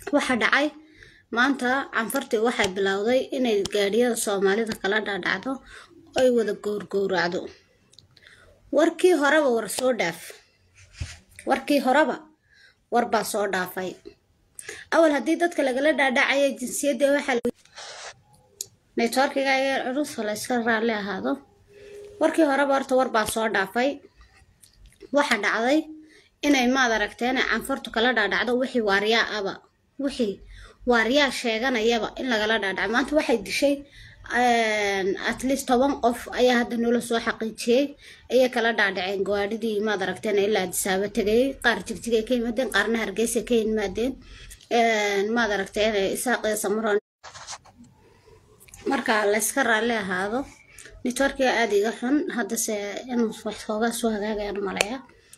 waxa dhacay maanta canfartii waxay bilowday inay gaadhiyada soomaalida kala dhaadhacdo ay wada gowrgowracdo warkii horeba war soo dhaaf warkii horeba war baa soo dhaafay awal haddii dadka lagala dhaadhacaya jinsiyadda waxaa networkiga ayaa culus la iska raalli ahaado warkii horeba horta war baa soo dhaafay waxa dhacday inay maad aragteen canfartu kala dhaadhacdo wixii waaryaa aba wixii waaryaa sheeganayaba in lagala dhaadhaco maanta waxay dishay at least toban qof ayaa hadda noola soo xaqiijiyey ayay kala dhaadhaceen gawaadhidii maad aragteen ilaa adisaabo tegayay qaar jigjigay ka yimaadeen qaarna hargeysa ka yimaadeen maad aragteen isaaqee samaroon marka layska raalli ahaado networkiga aada iga xun haddase inuu wax hoogaa soo hagaagayaan malaya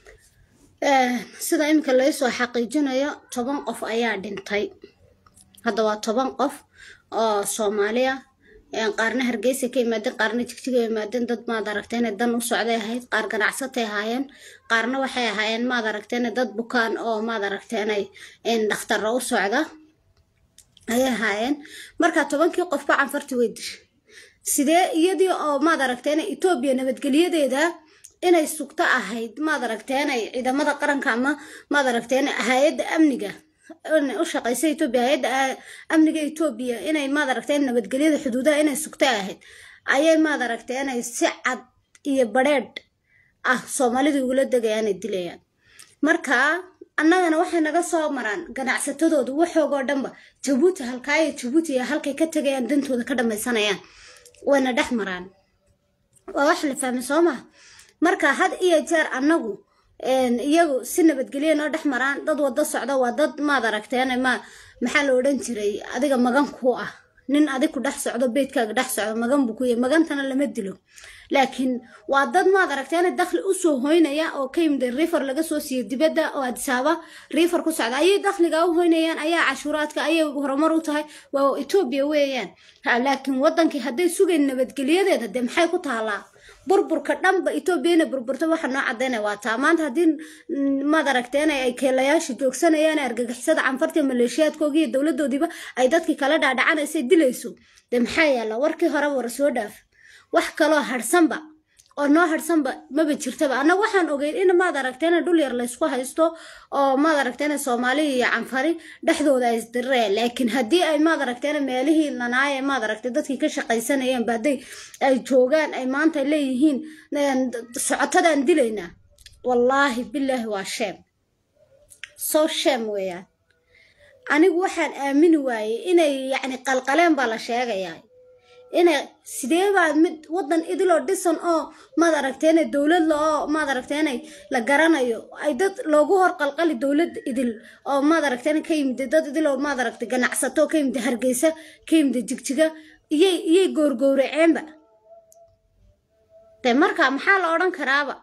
sida iminka laysoo xaqiijinayo toban qof ayaa dhintay hadda waa toban qof oo soomaaliya qaarna hargeysa ka yimaadeen qaarna jigjiga yimaadeen dad maad aragteen dan u socday ahayd qaar ganacsatay ahaayeen qaarna waxay ahaayeen maad aragteen dad bukaan oo maad aragteen dhakhtarra u socda ayay ahaayeen marka tobankii qofba canfartii way dishay sidee iyadii oo maad aragteen etoobiya nabadgelyadeeda inay sugto ahayd maad aragteen ciidamada qaranka ama maad aragteen hay-adda amniga u shaqeysa etoobiya hay-adda amniga etoobiya inay maad aragteen nabadgelyada xuduudaha inay sugto ahayd ayay maad aragteen si cad iyo badheedh ah soomaalida ugula degayaanay dilayaan marka annagana waxay naga soo maraan ganacsatadoodu waxoogoo dhanba jabuuti halkaayo jabuuti iyo halkay ka tegayaan dantooda ka dhamaysanayaan wayna dhex maraan waa wax la fahmay soo maha marka had iyo jeer annagu iyagu si nabadgelya noo dhex maraan dad wada socda waa dad maad aragteen ma maxaa la odhan jiray adiga magan kuu ah nin adig ku dhex socdo beydkaaga dhex socdo magan buu ku yahay magantana lama dilo laakiin waa dad maad aragteen dakhli usoo hoynaya oo ka yimid rifer laga soo siiyo dibadda oo adisaaba rifer ku socda ayay dakhliga u hoynayaan ayaa cashuuraadka ayay horumar u tahay waa etoobiya weeyaan laakiin wadankii hadday sugayn nabadgelyadeeda dee maxay ku taalaa burburka dhanba etoobiyana burburta waxa noo cadaynaya waa taa maanta haddii maad aragteen ay keelayaasha joogsanayaan argagixisada canfarta maleeshiyaadkooga iyo dowladoodiiba ay dadkii kala dhaadhacanaysay dilayso dee maxaa yaalla warkii horeba war soo dhaaf wax kaloo harsanba oo noo harsanba maba jirtaba annaga waxaan ogeyn in maad aragteen dhul yar laysku haysto oo maad aragteen soomaali iyo canfari dhexdooda ay isdirireen laakiin haddii ay maad aragteen meelihii lanaaye maad aragtay dadkii ka shaqaysanayeen baday ay joogaan ay maanta leeyihiin socotadaan dilaynaa wallaahi bilaahi waa sheem soo sheem weeyaan anigu waxaan aamini waayey inay yacni qalqaleen baa la sheegayaa inay sidee baa mid wadan idiloo dhisan oo maad aragteen dowlad la oo maad aragteen la garanayo ay dad loogu hor qalqali dowlad idil oo maad aragteen ka yimid dad idiloo maad aragtay ganacsato ka yimid hargeysa ka yimid jigjiga iyay iyay goorgowraceenba de marka maxaa la odhan karaaba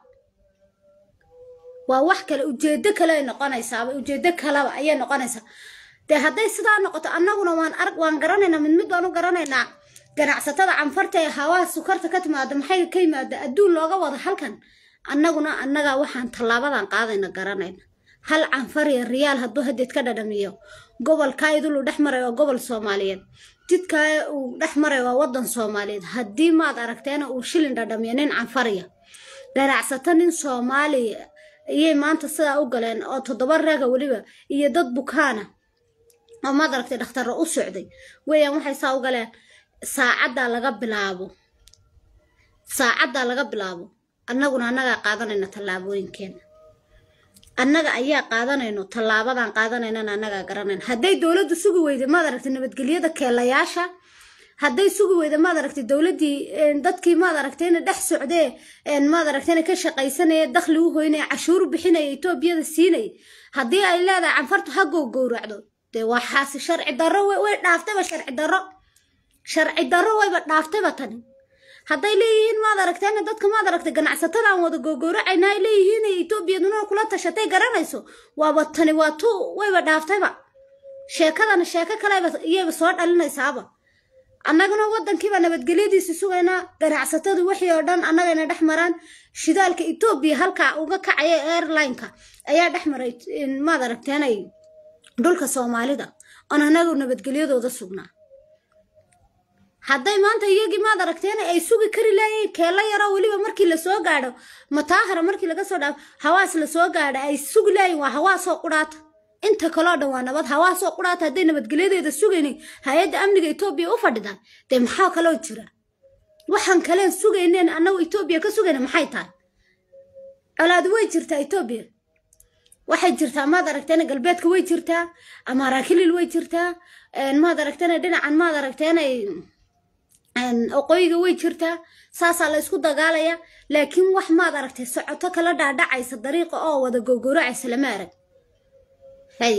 waa wax kale ujeedo kale ay noqonaysaaba ujeedo kaleba ayay noqonaysaa dee hadday sidaa noqoto annaguna waan arag waan garanaynaa mid mid baan u garanaynaa ganacsatada canfarta ee hawaa sukarta ka timaada maxay ka yimaada adduun looga wada halkan annaguna annaga waxaan tallaabadan qaadayna garanayna hal canfar iyo riyaal hadduu hadeed ka dhadhamiyo gobolkaa idulu dhex maray waa gobol soomaaliyeed jidkaa uu dhex maray waa wadan soomaaliyeed haddii maad aragteena uu shilin dhadhamiyo nin canfariya ganacsato nin soomaaliya iyay maanta sidaa u galeen oo toddoba raaga weliba iyo dad bukaana oo maad aragtay dhakhtarro u socday weeyaan waxay saa u galeen saacaddaa laga bilaabo saacaddaa laga bilaabo annaguna annagaa qaadanayna tallaabooyinkeena annaga ayaa qaadanayno tallaabadan qaadanaynana annagaa garanayna hadday dowladdu sugi weyda maad aragtay nabadgelyada keelayaasha hadday sugi weyda maad aragtay dowladdii dadkii maad aragtayna dhex socdee maad aragtayna ka shaqaysanaya dakhli u hoynaya cashuuru bixinaya etoobiyada siinaya haddii ay leedahay canfartu ha gowgowracdo dee waa xaasi sharci darro way dhaaftayba sharci darro sharci darro wayba dhaaftayba tani hadday leeyihiin maad aragteen dadka maad aragtay ganacsatada aan wada googowracayna ay leeyihiin etoobiyaduna kula tashatay garanayso waaba tani waa tu wayba dhaaftayba sheekadana sheeko kaleba iyayba soo dhalinaysaaba annaguna wadankiiba nabadgelyadiisi sugaynaa ganacsatadu wixii oo dhan annagayna dhex maraan shidaalka etoobiya halkaa uga kacaya airlineka ayaa dhex maray maad aragteenay dhulka soomaalida oon anagu nabadgelyadooda sugnaa hadday maanta iyagii maad aragteen ay sugi kari laayeen keelo yaroo weliba markii lasoo gaadho mataahara markii laga soo dhaafo hawaas lasoo gaadho ay sugi laayeen waa hawaasoo qudhaata inta kaloo dhan waa nabad hawaasoo qudhaata hadday nabadgelyadeeda sugaynin hay-adda amniga etoobiya u fadhidaan dee maxaa kaloo jira waxaan kaleen sugayneen annagu etoobiya ka sugayna maxay tahay colaadu way jirtaa etoobiya waxay jirtaa maad aragteen galbeedka way jirtaa amaaraakilil way jirtaa maad aragteen dhinacan maad aragteen oqooyiga way jirtaa saasaa la ysku dagaalaya laakiin wax maad aragtay socoto kala dhaadhacaysa dariiqa oo wada gowgowracaysa lama arag hay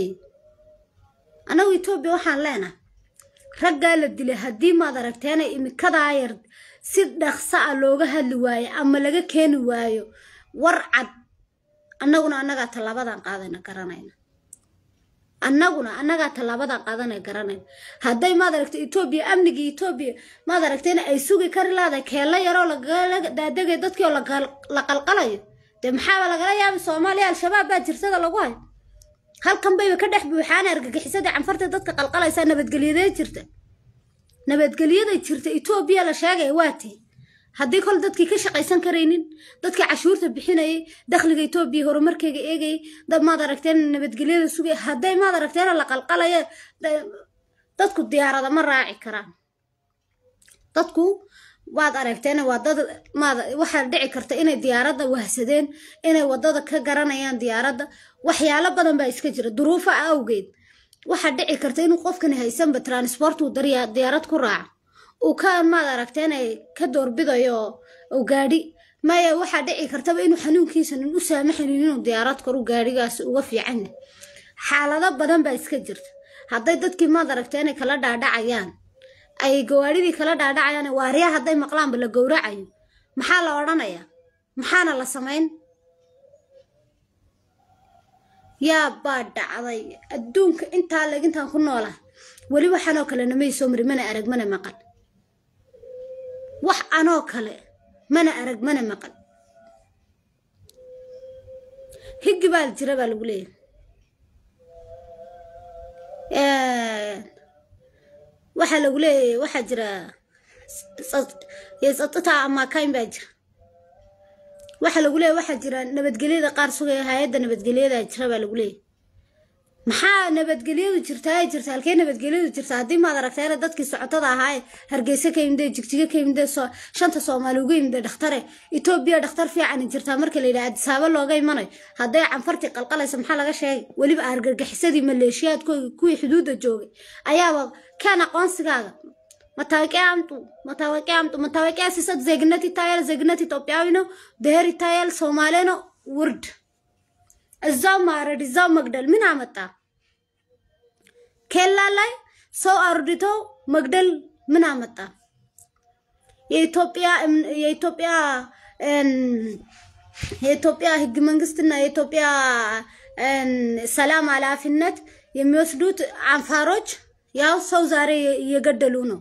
annagu etoobiya waxaan leenahay raggaa la dilay haddii maad aragteen imikadaa yar si dhaqsa a looga hadli waayo ama laga keeni waayo war cad annaguna annagaa tallaabadan qaadayna garanayna annaguna annagaa tallaabadan qaadana garanayna hadday maad aragta etoobiya amnigii etoobiya maad aragtayna ay sugi kari laadahay keello yaroo lagala daadegay dadkii oo la qalqalayo dee maxaaba lagala yaabay soomaaliya al-shabaab baa jirtada lagu hayo halkan bayba ka dhex buuxaana argagixisadii canfarta dadka qalqalaysaa nabadgelyadee jirta nabadgelyada jirta etoobiya la sheegaya waa tii haddii kol dadkii ka shaqaysan karaynin dadkii cashuurta bixinayay dakhliga etoobiya horumarkeyga eegayay dad maad aragteen nabadgelyada sugay hadday maad aragteen la qalqalaya dadku diyaarada ma raaci karaan dadku waad aragteen waa dad maad waxaa dhici karta inay diyaaradda wahsadeen inay waddada ka garanayaan diyaaradda waxyaalo badan baa iska jira duruufo awgeed waxaa dhici karta inuu qofkani haysanba transport uu diyaarad ku raaco uu ka maad aragteen ka doorbidayo uu gaadhi maya waxaa dhici kartaba inuu xanuunkiisanin u saamaxaynin inuu diyaarad koru gaadhigaas uga fiican yahay xaalado badan baa iska jirta hadday dadkii maad aragteen kala dhaadhacayaan ay gawaadhidii kala dhaadhacayaan waaryaa hadday maqlaanba la gowracayo maxaa la odhanayaa maxaana la samayn yaa baa dhacday adduunka intaa legintaan ku noolah weli waxanoo kale namay soo mari mana arag mana maqal wax anoo kale mana arag mana maqal higgi baa jira baa lagu leeyahay waxaa lagu leeyahay waxaa jira ysatta amaakayn baa jira waxaa lagu leeyahy waxaa jira nabadgelyada qaar sugaya hay-adda nabadgelyada jira baa lagu leeyahy maxaa nabadgelyadu jirtaa ay jirta halkee nabadgelyadu jirta haddii maad aragteena dadkii socotada ahaaye hargeysa ka yimidee jigjiga ka yimidee shanta soomaali uga yimidee dhakhtare etoobiya dhakhtar fiicani jirtaa marka la yidhaha adisaabo looga imanayo hadday canfartii qalqalaysa maxaa laga sheegay weliba argargixisadii maleeshiyaadkoogi kuwii xuduudda joogay ayaaba keen aqoonsigaaga matawiqiያ አምጡ መታወቂያ አምጡ መታወቂያ ሲሰጥ ዜግነት ይታያል ዜግነት ኢትዮጵያዊ ነው ብሔር ይታያል ሶማሌ ነው ውርድ እዛው ማረድ እዛው መግደል ምን አመጣ? ኬላ ላይ ሰው አርድቶ መግደል ምን አመጣ? የኢትዮጵያ የኢትዮጵያ የኢትዮጵያ ህግ መንግስትና የኢትዮጵያ ሰላም ኃላፊነት የሚወስዱት አንፋሮች ያው ሰው ዛሬ እየገደሉ ነው።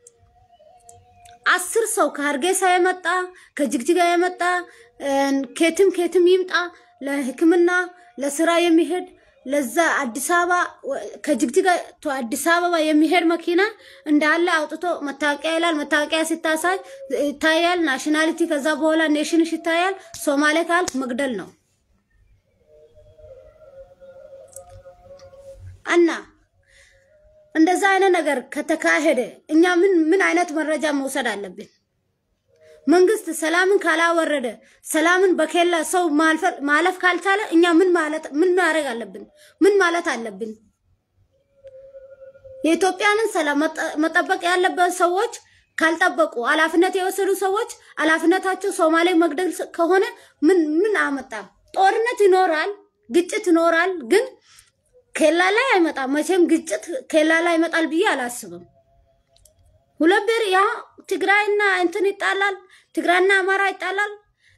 አስር ሰው ከሀርጌሳ የመጣ ከጅግጅጋ የመጣ ኬትም ኬትም ይምጣ ለሕክምና ለስራ የሚሄድ ለዛ አዲስ አበባ ከጅግጅጋ አዲስ አበባ የሚሄድ መኪና እንዳለ አውጥቶ መታወቂያ ይላል። መታወቂያ ሲታሳይ ይታያል ናሽናሊቲ። ከዛ በኋላ ኔሽንሽ ይታያል። ሶማሌ ካልክ መግደል ነው እና እንደዛ አይነት ነገር ከተካሄደ እኛ ምን ምን አይነት መረጃ መውሰድ አለብን? መንግስት ሰላምን ካላወረደ ሰላምን በኬላ ሰው ማለፍ ካልቻለ እኛ ምን ማለት ምን ማድረግ አለብን? ምን ማለት አለብን? የኢትዮጵያንን ሰላም መጠበቅ ያለበት ሰዎች ካልጠበቁ ኃላፊነት የወሰዱ ሰዎች ኃላፊነታቸው ሶማሌ መግደል ከሆነ ምን ምን አመጣ? ጦርነት ይኖራል፣ ግጭት ይኖራል። ግን ኬላ ላይ አይመጣም። መቼም ግጭት ኬላ ላይ ይመጣል ብዬ አላስብም። ሁለት ብር ያ ትግራይና እንትን ይጣላል፣ ትግራይና አማራ ይጣላል።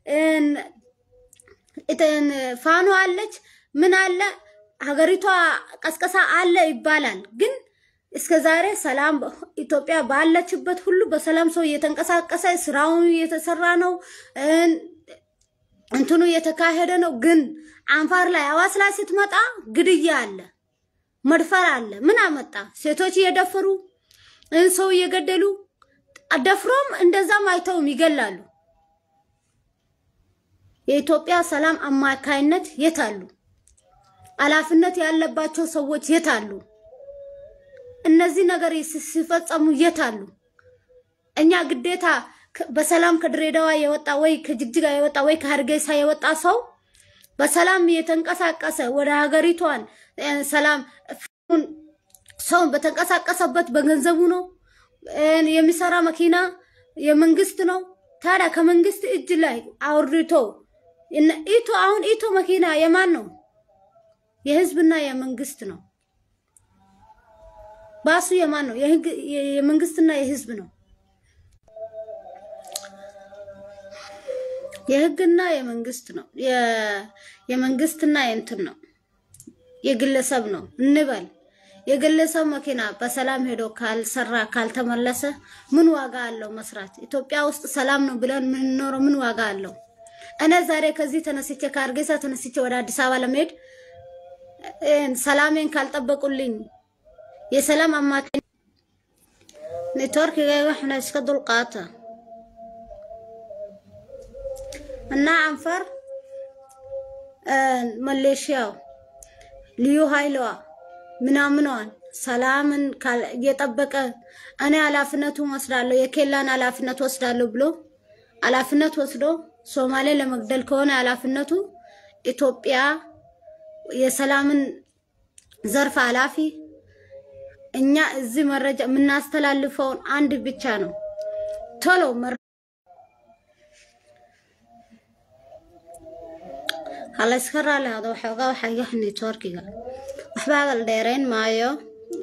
ፋኖ አለች፣ ምን አለ፣ ሀገሪቷ ቀስቀሳ አለ ይባላል። ግን እስከ ዛሬ ሰላም ኢትዮጵያ ባለችበት ሁሉ በሰላም ሰው እየተንቀሳቀሰ ስራውን እየተሰራ ነው፣ እንትኑ እየተካሄደ ነው። ግን አንፋር ላይ አዋስ ላይ ስትመጣ ግድያ አለ። መድፈር አለ። ምን አመጣ? ሴቶች እየደፈሩ ሰው እየገደሉ ደፍሮም እንደዛም አይተውም ይገላሉ። የኢትዮጵያ ሰላም አማካይነት የት አሉ? ኃላፊነት ያለባቸው ሰዎች የት አሉ? እነዚህ ነገር ሲፈጸሙ የት አሉ? እኛ ግዴታ በሰላም ከድሬዳዋ የወጣ ወይ ከጅግጅጋ የወጣ ወይ ከሀርጌሳ የወጣ ሰው በሰላም የተንቀሳቀሰ ወደ ሀገሪቷን ሰላም ሰው በተንቀሳቀሰበት በገንዘቡ ነው የሚሰራ መኪና የመንግስት ነው። ታዲያ ከመንግስት እጅ ላይ አውርቶ ኢቶ አሁን ኢቶ መኪና የማን ነው? የህዝብና የመንግስት ነው። ባሱ የማን ነው? የመንግስትና የህዝብ ነው። የህግና የመንግስት ነው። የመንግስትና የእንትን ነው የግለሰብ ነው እንበል። የግለሰብ መኪና በሰላም ሄዶ ካልሰራ ካልተመለሰ ምን ዋጋ አለው መስራት? ኢትዮጵያ ውስጥ ሰላም ነው ብለን የምንኖረው ምን ዋጋ አለው? እኔ ዛሬ ከዚህ ተነስቼ ከሀርጌሳ ተነስቼ ወደ አዲስ አበባ ለመሄድ ሰላሜን ካልጠበቁልኝ የሰላም አማካኝ ኔትወርክ waxna iska dulqaata እና አንፈር መሌሽያው ልዩ ኃይሏ ምናምኗን ሰላምን እየጠበቀ እኔ ኃላፊነቱን ወስዳለሁ የኬላን ኃላፊነት ወስዳለሁ ብሎ ኃላፊነት ወስዶ ሶማሌ ለመግደል ከሆነ ኃላፊነቱ ኢትዮጵያ የሰላምን ዘርፍ ኃላፊ እኛ እዚህ መረጃ የምናስተላልፈውን አንድ ብቻ ነው ቶሎ hala iska raali hado waxoogaa waxaa iga xunay toorkiga waxba hadal dheerayn maayo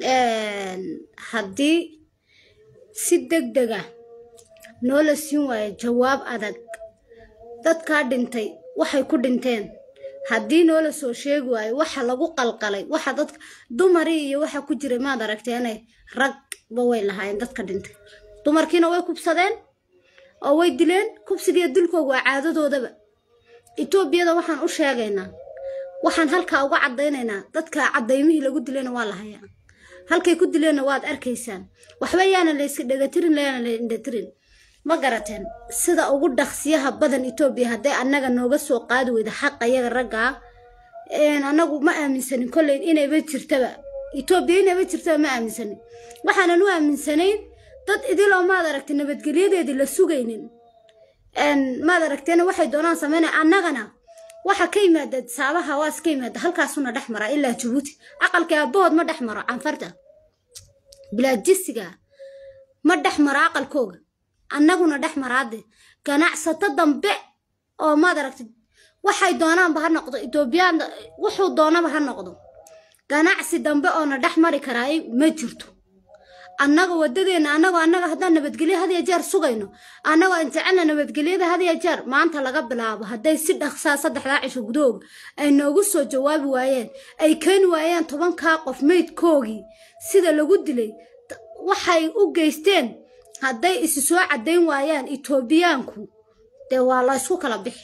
haddii si deg dega noola siin waayo jawaab adag dadkaa dhintay waxay ku dhinteen haddii noola soo sheegi waayo waxa lagu qalqalay waxa dadka dumarii iyo waxa ku jiray maad aragteene ragba way lahaayeen dadka dhintay dumarkiina way kubsadeen oo way dileen kubsigiiyo dilkooga waa caadadoodaba etoobiyada waxaan u sheegaynaa waxaan halkaa uga caddaynaynaa dadka cadaymihii lagu dilayna waa la hayaa halkay ku dileenna waad arkaysaan waxba yaana layska dhegatirin layaana la indhatirin ma garateen sida ugu dhaqsiyaha badan etoobiya hadday annaga nooga soo qaadi weyda xaqa iyaga raggaa annagu ma aaminsanin kolley inayba jirtaba etoobiya inayba jirtaba ma aaminsanin waxaanan u aaminsanayn dad idiloo maad aragtay nabadgelyadeedii la sugaynin maad aragteena waxay doonaan sameynaya annagana waxa ka yimaada saabaha waas ka yimaada halkaasuna dhex mara ilaa jabuuti aqalka aabahood ma dhex maro canfarta bilaajisiga ma dhex maro aqalkooga annaguna dhex maraade ganacsato dambe oo maad aragtay waxay doonaanba ha noqdo etoobiyaan wuxuu doonaba ha noqdo ganacsi dambe oona dhex mari karaay ma jirto annaga wadadeena annagoo annaga haddaan nabadgelyo had ya jeer sugayno annagoo aan jecelna nabadgelyada had ya jeer maanta laga bilaabo hadday si dhaqsaa saddexdaa cisho gudahooga ay noogu soo jawaabi waayeen ay keeni waayeen tobankaa qof meydkoogii sida lagu dilay waxay u geysteen hadday isi soo caddayn waayaan etoobiyaanku dee waa la ysku kala bixi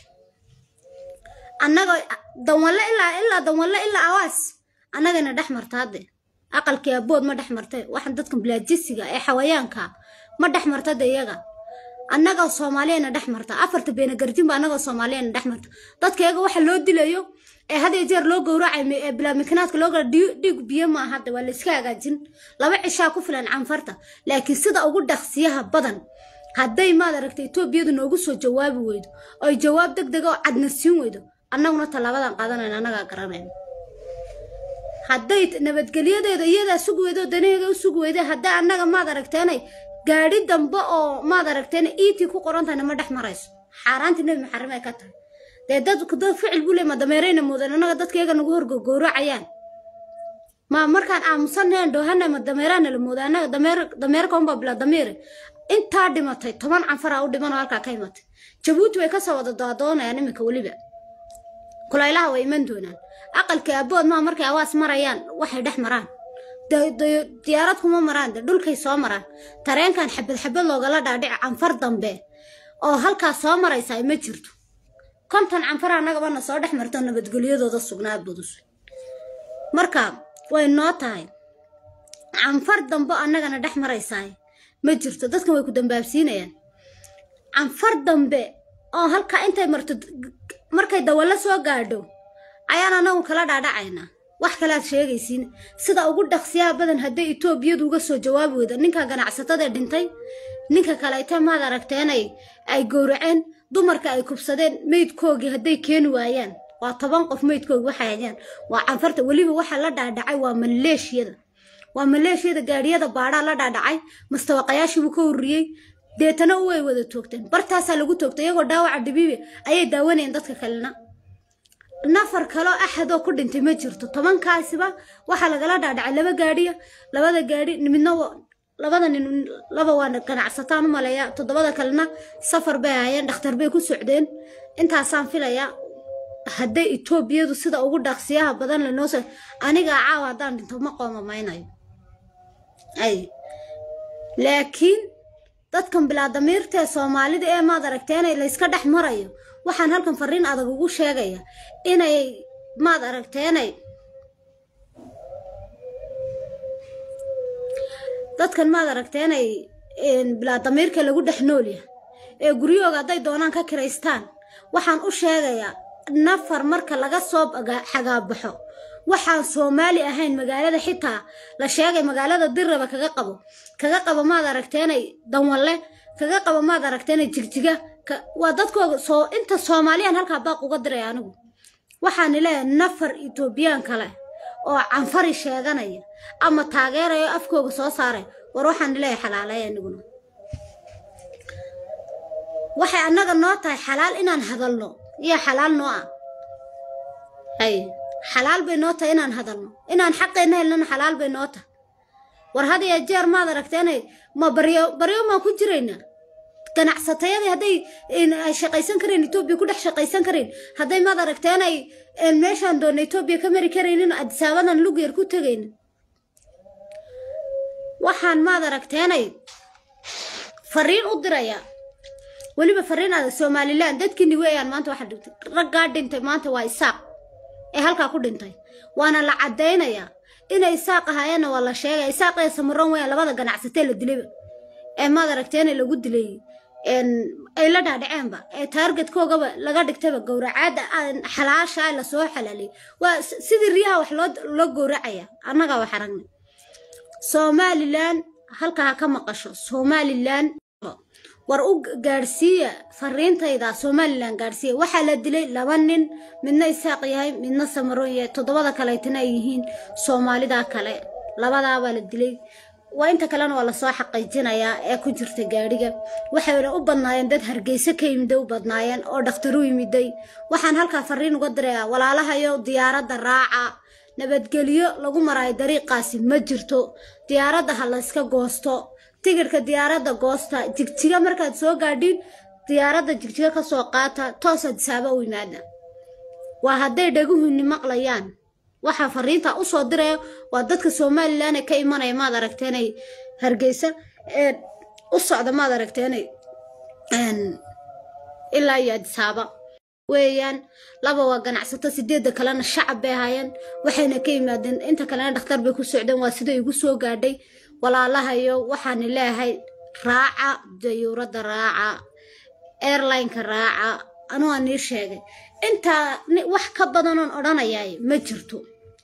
annaga danwalle ilaa ilaa danwalle ilaa awaas annagana dhex marta hadde aqalkii abood ma dhex martay waxaan dadkan bilaajisiga ee xawayaanka ma dhex martada iyaga annaga soomaaliyana dhex marta afarta beenagarjinba annaga soomaaliyana dhex marta dadka iyaga waxa loo dilayo ee had iyo jeer loo gowracay ee bilaamikanaadka loo gara dhiig biyo ma hadda waa layska hagaajin laba cishaa ku filan canfarta laakiin sida ugu dhaqsiyaha badan hadday maad aragtay etoobiyadu noogu soo jawaabi weydo oy jawaab deg dega oo cadna siin weydo annaguna tallaabadan qaadanayna annagaa garanayna hadday nabadgelyadeeda iyadaa sugi weydo danaheega u sugi weyda hadday annaga maad aragteenay gaadhi dambe oo maad aragteena iitii ku qorantahayna ma dhex marayso xaaraantii nebi maxarim ay ka tahay dee dad dad ficil buu le ma dameerayna moodan annaga dadka iyaga nagu horgogowracayaan ma markaan aamusaneen dhoohana ma dameeraana la mooda annaga dameer dameerka unbaa bilaa damiire intaa dhimatay toban canfaraa u dhiman oo halkaa ka imatay jabuuti way kasoo wada daadoonayaan iminka weliba kulaylaha way iman doonaan aqalka abood maa markay awaas marayaan waxay dhex maraan diyaarad kuma maraan de dhulkay soo maraan tareenkan xabad xabad loogala dhaadhici canfar dambe oo halkaas soo maraysa ma jirto konton canfar annagabana soo dhex marto nabadgelyadooda sugnaa budus marka way noo tahay canfar dambe annagana dhex maraysaay ma jirto dadkan way ku dambaabsiinayaan canfar dambe oo halkaa intay marto markay dawallo soo gaadho ayaan anagu kala dhaadhacaynaa wax kale aad sheegaysiin sida ugu dhaqsiyaha badan hadday etoobiyadu uga soo jawaabi weyda ninka ganacsatada dhintay ninka kaleete maad aragteenay ay gowraceen dumarka ay kubsadeen meydkoogii hadday keeni waayaan waa toban qof meydkoogi waxay hayaan waa canfarta weliba waxa la dhaadhacay waa maleeshiyada waa maleeshiyada gaadhiyada baadhaa la dhaadhacay mastawaqayaashiibuu ka ururiyey deetana way wada toogteen bartaasaa lagu toogtay iyagoo dhaawaca dhibiibi ayay daawanayeen dadka kalena nafar kaloo axadoo ku dhintay ma jirto tobankaasiba waxaa lagala dhaadhacay laba gaadhiya labada gaadhi midna labada nin laba waa ganacsataan u maleeya toddobada kalena safar bay ahaayeen dhakhtar bay ku socdeen intaasaan filayaa hadday etoobiyadu sida ugu dhaqsiyaha badan lanoo soo anigaa caawa haddaan dhinto ma qoomamaynayo ay laakiin dadkan bilaadamiirtaee soomaalida ee maad aragteenay layska dhex marayo waxaan halkan fariin adag ugu sheegaya inay maad aragteenay dadkan maad aragteenay bilaadamiirka lagu dhex noolyahay ee guryahooga hadday doonaan ka kiraystaan waxaan u sheegayaa nafar marka laga soo xagaabaxo waxaan soomaali ahayn magaalada xitaa la sheegay magaalada dirraba kaga qabo kaga qabo maad aragteenay danwalle kaga qabo maad aragteenay jigjiga waa dadkooga soo inta soomaaliyaan halkaa baaq uga diray anigu waxaan leeyahay nafar etoobiyaan kale oo canfari sheeganaya ama taageeraya afkooga soo saaray war waxaan leeyahay xalaaleey aniguna waxay annaga noo tahay xalaal inaan hadalno iyo xalaal noo ah hay xalaal bay noo tahay inaan hadalno inaan xaqeenna helnana xalaal bay noo tahay war had iyo jeer maad aragteenay ma baryo baryo maan ku jiraynaa ganacsatayadii hadday ay shaqaysan kareen etoobiya ku dhex shaqaysan kareen hadday maad aragteenay meeshaan doonna etoobiya ka mari karaynin adisaabadan lugyar ku tegaynin waxaan maad aragteenay fariin u dirayaa weliba fariin adag somalilan dadkiini weeyaan maanta waxa dhintay raggaa dhintay maanta waa isaaq ee halkaa ku dhintay waana la caddaynayaa inay isaaq ahaayeenna waa la sheegaya isaaq ee samaroon weeyaan labada ganacsatee la dilayba ee maad aragteena lagu dilay ay la dhaadhaceenba ee taargetkoogaba laga dhigtayba gowracaada xalaasha lasoo xalaaliyay waa sidii riyaha wax loo gowracaya annagaa wax aragnay somalilan halkaa ha ka maqasho somalilan war u gaadhsiiya fariintayda somalilan gaadhsiiya waxaa la dilay laba nin midna isaaq yahay midna samaroon yahay toddobada kaleetana ay yihiin soomaalida kale labadaabaa la dilay waa inta kalena waa lasoo xaqiijinayaa ee ku jirta gaadhiga waxayna u badnaayeen dad hargeyso ka yimiday u badnaayeen oo dhakhtar u yimiday waxaan halkaa fariin uga dirayaa walaalahayo diyaaradda raaca nabadgelyo lagu maraayo dariiqaasi ma jirto diyaaradda ha layska goosto tigidhka diyaaradda goosta jigjiga markaad soo gaadhiin diyaaradda jigjiga ka soo qaata toos adisaaba u yimaada waa hadday dhaguhuni maqlayaan waxaa fariinta u soo diraya waa dadka somalilan ee ka imanaya maad aragteenay hargeysa ee u socda maad aragteenay ilaa iyo adisaaba weeyaan laba waa ganacsato sideedda kalena shacab bay ahaayeen waxayna ka yimaadeen inta kalena dhakhtar bay ku socdeen waa sida igu soo gaadhay walaalahayo waxaani leeyahay raaca dayuuradda raaca airlineka raaca anugaa nii sheegay intaa wax ka badanoon odhanayaay ma jirto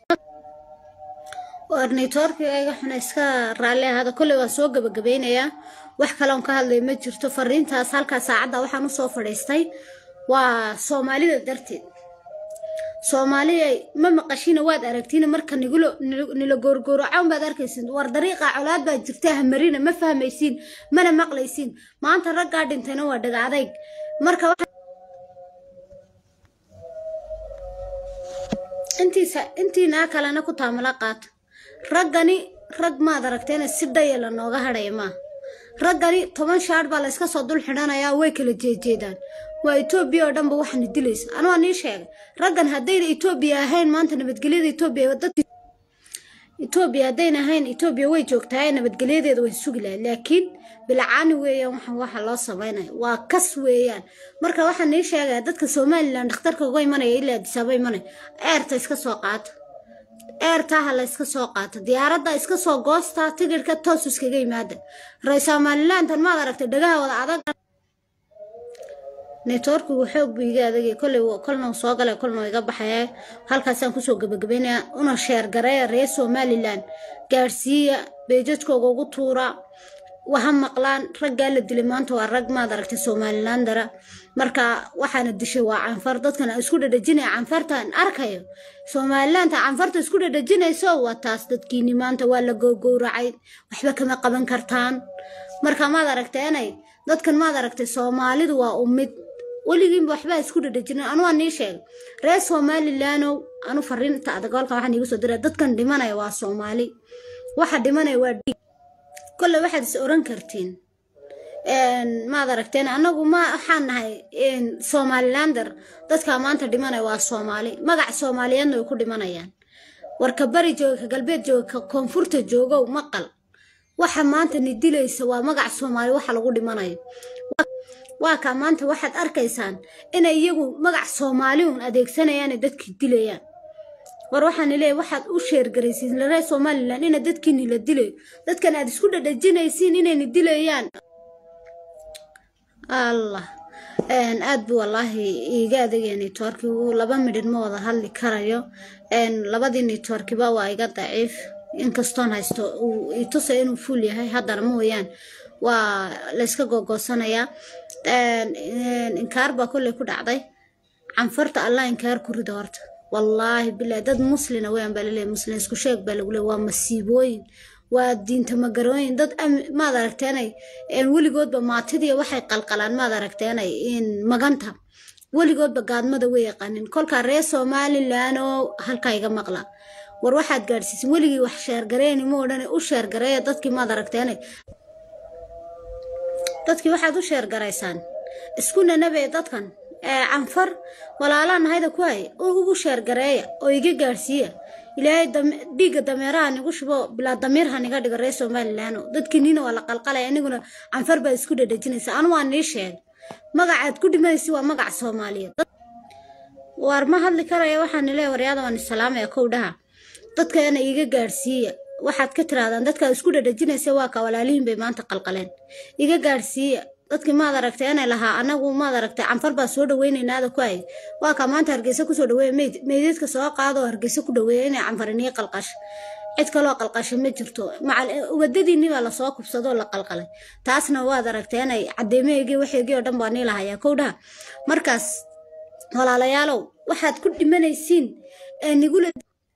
ornitoorkigayga xuna iska raalli ahaada kolley waan soo gabagabeynayaa wax kaleon ka hadlay ma jirto fariintaas halkaa saacadda waxaan u soo fadhiistay waa soomaalida darteed soomaaliya ma maqashina waad aragtiin marka nigulo nila goorgooracoon baad arkaysin war dariiqa colaad baa jirta hamarina ma fahmaysiin mana maqlaysiin maanta raggaa dhintayna waa dhaga adayg marka intiisa intiinaa kalena ku taamala qaata raggani rag maad aragteena si dhayala nooga hadhaya maaha raggani toban shaadh baa layska soo dul xidhanayaa way kala jeejeedaan waa etoobiya oo dhanba waxaana dilaysa anugaa nii sheegay raggan haddayna etoobiya ahayn maanta nabadgelyada etoobiya dadki etoobiya haddayna ahayn etoobiya way joogtahay nabadgelyadeeda way sugi lahayd laakiin bilcaani weeyaan waxaan waxa loo samaynaya waa kas weeyaan marka waxaan nii sheegaya dadka somalilan dhakhtarka uga imanaya ilaa adisaaba imanaya eerta iska soo qaata eertaha la iska soo qaato diyaaradda iska soo goostaa tigidhka toos iskaga yimaada ra somalilantan maad aragtay dhagaha wada adag networkigu xoog buu iga adagay kolley kolna soo galay kolna iga baxaya halkaasaan kusoo gabagabeynaya una sheergareeya reer somalilan gaadhsiiya beejajkooga ugu tuura waha maqlaan raggaa la dilay maanta waa rag maad aragtay somalilandara marka waxaana dishay waa canfar dadkan isku dhadhajinaya canfartan arkayo somalilanta canfarta isku dhadhajinayso waa taas dadkiini maanta waa la gowgowracay waxba kama qaban kartaan marka maad aragtay inay dadkan maad aragtay soomaalidu waa ummid weligiinba waxbaa isku dhadhajina anu waa nii sheegay reer somalilandow anu fariinta adagoolka waxaan iigu soo diray dadkan dhimanaya waa soomaali waxa dhimanaya waa dhiig kolle waxaad is oran kartiin maad aragteen anagu ma waxaan nahay somalilander dadka maanta dhimanaya waa soomaali magac soomaaliyeedna way ku dhimanayaan warka bari jooga ka galbeed jooga ka koonfurta joogow maqal waxa maanta ni dilaysa waa magac soomaali waxa lagu dhimanayo waa kaa maanta waxaad arkaysaan inay iyagu magac soomaali uun adeegsanayaane dadkii dilayaan war waxaan leeyahay waxaad u sheergaraysiin reer somalilan ina dadkiini la dilayo dadkan aad isku dhadhajinaysiin inayna dilayaan allah aad buu wallaahi iiga adagaya networkigu laba midhin ma wada hadli karayo labadii networkiba waa iga daciif inkastoon haysto uu itusaya inuu fuul yahay haddana mooyaan waa layska gogoosanayaa inkaar baa kolley ku dhacday canfarta allah inkaar ku rida horta wallaahi bilahi dad muslina weyan baa laleeyahy muslin isku sheeg baa lagu leey waa masiibooyin waa diinta magarooyin dad maad aragteenay weligoodba maatidii waxay qalqalaan maad aragteenay maganta weligoodba gaadmada way yaqaanin kolkaa reer somalilan oo halkaa iga maqla war waxaad gaadhsiisin weligii wax sheergareyni ma odhan u sheergareeya dadkii maad aragteenay dadkii waxaad u sheergaraysaan isku nanabe dadkan canfar walaalaa nahayda ku hay ugu sheergareeya oo iga gaadhsiiya ilaahay dhiigga dameeraha nigu shubo bilaa damiirha niga dhigo reer somalilaano dadkiiniina waa la qalqalaya aniguna canfar baa isku dhadhajinaysa anu waa nii sheeg magacaad ku dhimanaysi waa magac soomaaliyeed waar ma hadli karaya waxaan leeya waryaada waan isalaamaya kowdhaha dadkana iga gaadhsiiya waxaad ka tirahdaan dadkaad isku dhadhajinaysa waa ka walaalihiin bay maanta qalqaleen iga gaadhsiiya dadkii maad aragtay inay lahaa anagu maad aragtay canfar baa soo dhaweynaynada ku hay waa kaa maanta hargeysa kusoo dhaweeya meyd meydadka soo qaado oo hargeysa ku dhaweeya inay canfarinii qalqasho cid kaloo qalqasho ma jirto wadadiinni baa lasoo kubsadoo la qalqalay taasna waad aragtay inay cadeemeygii waxeygii oo dhan baa nii lahayaa kowdhaha markaas walaalayaalow waxaad ku dhimanaysiin ee nigula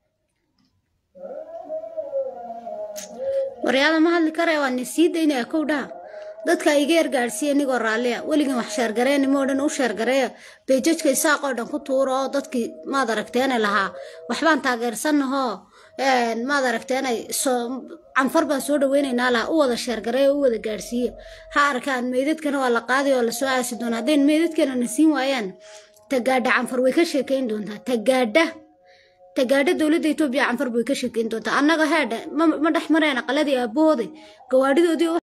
waryaada ma hadli karaya waa ni sii daynaya kowdhaha dadka iga yargaadhsiiya inigoo raalliya weligin wax sheergareeni moo dhan u sheergareeya beejajka isaaqoo dhan ku tuuro oo dadkii maad aragteenay lahaa waxbaan taageersanahoo maad aragteenay canfar baan soo dhaweynaynaa lahaa u wada sheergareeya u wada gaadhsiiya ha arkaan meydadkana waa la qaaday oo lasoo aasi doona haddayn meydadkana na siin waayaan tagaadha canfar way ka sheekayn doontaa tagaadha tagaadha dowladda etoobiya canfar way ka sheekayn doontaa annaga heedha ma dhex mareen aqaladii aabahooday gawaadhidoodii